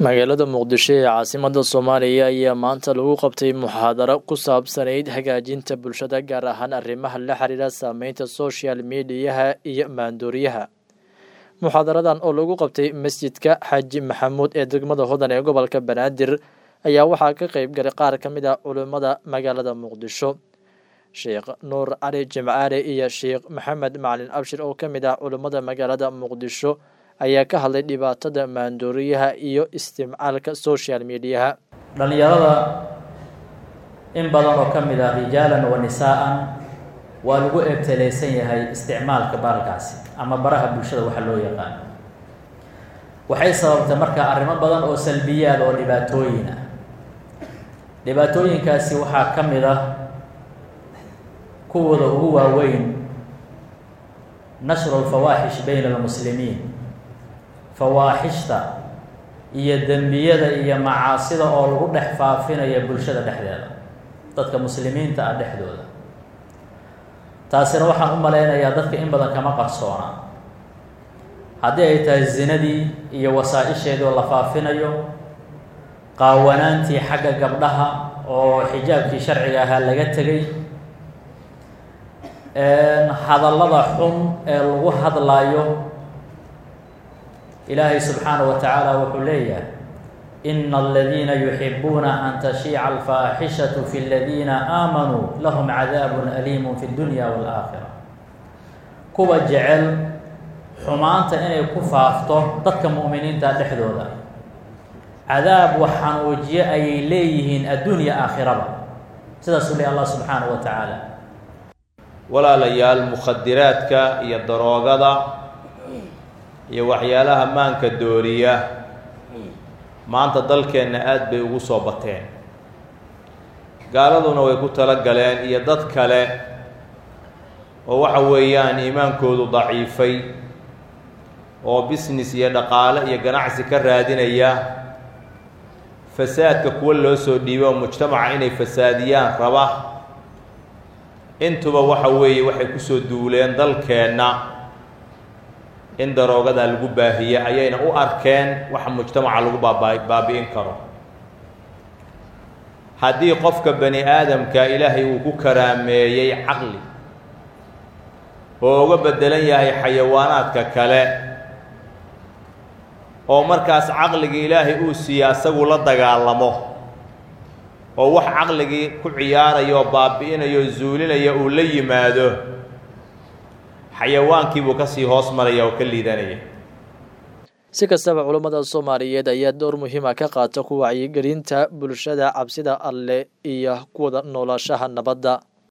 magaalada muqdisho ee caasimada soomaaliya ayaa maanta lagu qabtay muxaadaro ku saabsanayd hagaajinta bulshada gaar ahaan arrimaha la xiriira saameynta social mediyaha iyo maandooriyaha muxaadaradan oo lagu qabtay masjidka xaaji maxamuud ee degmada hodan ee gobolka banaadir ayaa waxaa ka qeyb galay qaar ka mid a culimmada magaalada muqdisho sheekh nuur cali jimcaale iyo sheekh maxamed macalin abshir oo ka mid ah culimmada magaalada muqdisho ayaa ka hadlay dhibaatada maandooriyaha iyo isticmaalka social mediyaha dhallinyarada in badan oo ka mid ah rijaalan wa nisaa'an waa lagu eebtelaysan yahay isticmaalka baalkaasi ama baraha bulshada waxa loo yaqaan waxay sababtay marka arrimo badan oo salbiyaad oo dhibaatooyin ah dhibaatooyinkaasi waxaa ka mid ah kuwooda ugu waaweyn nashru lfawaaxish bayna almuslimiin fawaaxishta iyo dembiyada iyo macaasida oo lagu dhex faafinaya bulshada dhexdeeda dadka muslimiinta ah dhexdooda taasina waxaan u malaynayaa dadka in badan kama qarsoona haddii ay tahay zinadii iyo wasaa-isheedii oo la faafinayo qaawanaantii xagga gabdhaha oo xijaabkii sharciga ahaa laga tegay hadallada xun ee lagu hadlaayo ilaahay subxaanaه wa tacaala wuxuu leeyahay ina aladiina yuxibuuna an tashiica alfaaxishaةu fi اladiina aamanuu lahum cadaabu aliimu fi اdunya wاlaakhira kuwa jecel xumaanta inay ku faafto dadka mu'miniinta dhexdooda cadaab wax xanuujiye ayay leeyihiin addunya aakhiraba sidaasuu leey allah subxaanaه wa tacaala walaalayaal mukhadiraadka iyo daroogada iyo waxyaalaha maanka dooriya maanta dalkeenna aada bay ugu soo bateen gaaladuna way ku tala galeen iyo dad kale oo waxa weeyaan iimaankoodu daciifay oo business iyo dhaqaale iyo ganacsi ka raadinaya fasaadka kuwa loo soo dhiibay oo mujtamaca inay fasaadiyaan raba intuba waxa weeye waxay kusoo duuleen dalkeenna in daroogadaa lagu baahiye ayayna u arkeen waxa mujtamaca lagu baaba baabi'in karo haddii qofka bani aadamka ilaahay uu ku karaameeyey caqli oo uga beddelan yahay xayawaanaadka kale oo markaas caqligii ilaahay uu siiya asagu la dagaalamo oo wax caqligii ku ciyaaraya oo baabi'inaya oo zuulinaya uu la yimaado xayawaankiibuu kasii hoos maraya oo ka liidanaya si kastaba culammada soomaaliyeed ayaa door muhiima ka qaata ku wacyigelinta bulshada cabsida alleh iyo kuwada noolaashaha nabadda